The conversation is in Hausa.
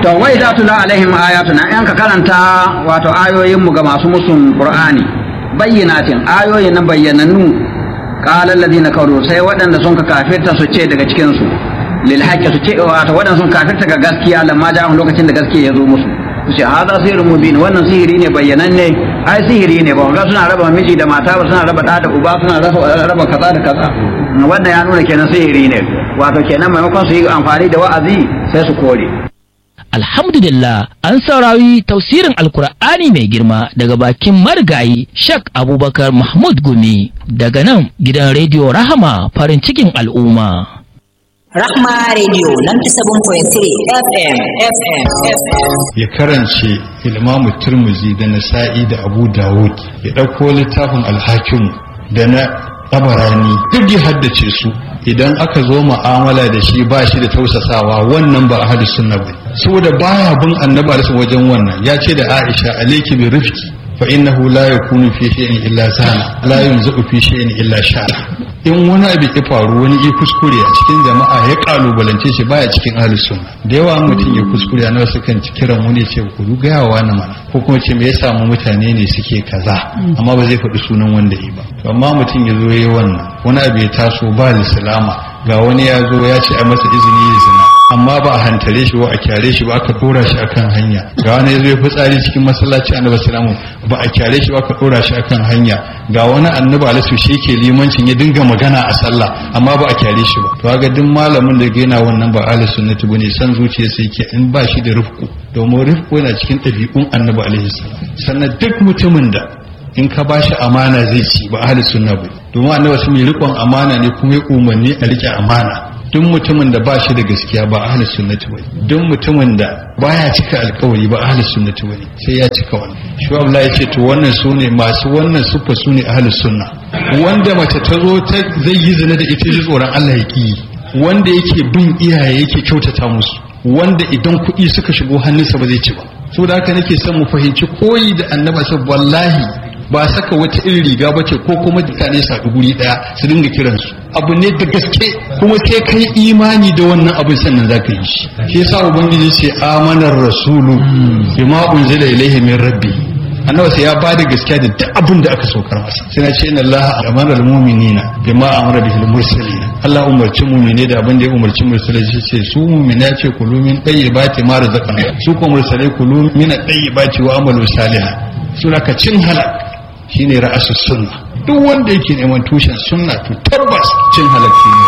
to wai za tula alaihim ayatuna in ka karanta wato ayoyin mu ga masu musun qur'ani bayyinatin ayoyin nan bayyanannu qala alladhina kafaru sai waɗanda sun ka kafirta su ce daga cikin su lil haqqi su ce wato waɗanda sun kafirta ga gaskiya lamma ja lokacin da gaskiya ya zo musu su ce hada sihirun mubin wannan sihiri ne bayyananne ai sihiri ne ba ga suna raba miji da mata ba suna raba da da uba suna raba kaza da kaza wannan ya nuna kenan sihiri ne wato kenan maimakon su yi amfani da wa'azi sai su kore Alhamdulillah an saurari tausirin Alkur'ani mai girma daga bakin marigayi Shak Abubakar Mahmud Gumi daga nan gidan rediyo Rahama farin cikin al'umma. Rahma Radio 97.3 FM FM FM ya karance ilmamu turmuzi da nasa'i da abu dawud ya ɗauko littafin alhakimu da na tabarani duk ya haddace su idan aka zo mu'amala da shi ba shi da tausasawa wannan ba a hadis sunna ba saboda baya bin annabi alaihi wajen wannan ya ce da aisha alayki bi rifqi fa innahu la yakunu fi shay'in illa sana la yunzu fi shay'in illa shara in wani abu ya faru wani ya kuskure a cikin jama'a ya kalubalance shi baya cikin ahlus sunna da yawa mutum ya kuskure a nawa sukan ci kiran wani ce ku gaya wa na mana ko kuma ce me ya samu mutane ne suke kaza amma ba zai faɗi sunan wanda yi ba to amma mutum ya zo yayi wannan wani abu ya taso ba lislama ga wani ya zo ya ce a masa izini ya zina amma ba a hantare shi ba a kyare shi ba aka dora shi akan hanya ga wani ya zo ya fitsari cikin masallaci annabi salamu ba a kyare shi ba aka dora shi akan hanya ga wani annabi alaihi shi yake limancin ya dinga magana a sallah amma ba a kyare shi ba to ga duk malamin da yana wannan ba ahli sunnati bane san zuciya sai yake in ba shi da rifku domin rifku yana cikin ɗabi'un annabi alaihi salam sannan duk mutumin da in ka bashi amana zai ci ba ahli sunna ba domin annabi sun yi rikon amana ne kuma ya umarni a rike amana duk mutumin da ba shi da gaskiya ba ahli sunnati bane duk mutumin da baya cika alkawari ba ahli sunnati bane sai ya cika wannan shi Allah ya ce to wannan sune masu wannan sufa sune ahli sunna wanda mace ta zo ta zai yi zina da ita ji tsoron Allah ya ki wanda yake bin iyaye yake kyautata musu wanda idan kuɗi suka shigo hannunsa ba zai ci ba saboda haka nake son mu fahimci koyi da annaba sa wallahi ba saka wata irin riga ba ce ko kuma mutane su haɗu guri ɗaya su dinga kiransu abu ne da gaske kuma sai kai imani da wannan abin sannan za ka yi shi shi yasa ubangiji ce amanar rasulu bima unzila ilaihi min rabbi annabi sai ya ba da gaskiya da duk abin da aka saukar masa sai na ce inna allaha amara almu'minina bima amara bihi almursalin Allah umarci mu'mine da abin da ya umarci mursalai shi ce su mu'mina ce kulu min tayyibati ma razaqna su ko mursalai kulu min tayyibati wa amalu salihan suna ka cin halak shine ra'asus sunna duk wanda yake neman tushen sunna to tabbas cin halak ne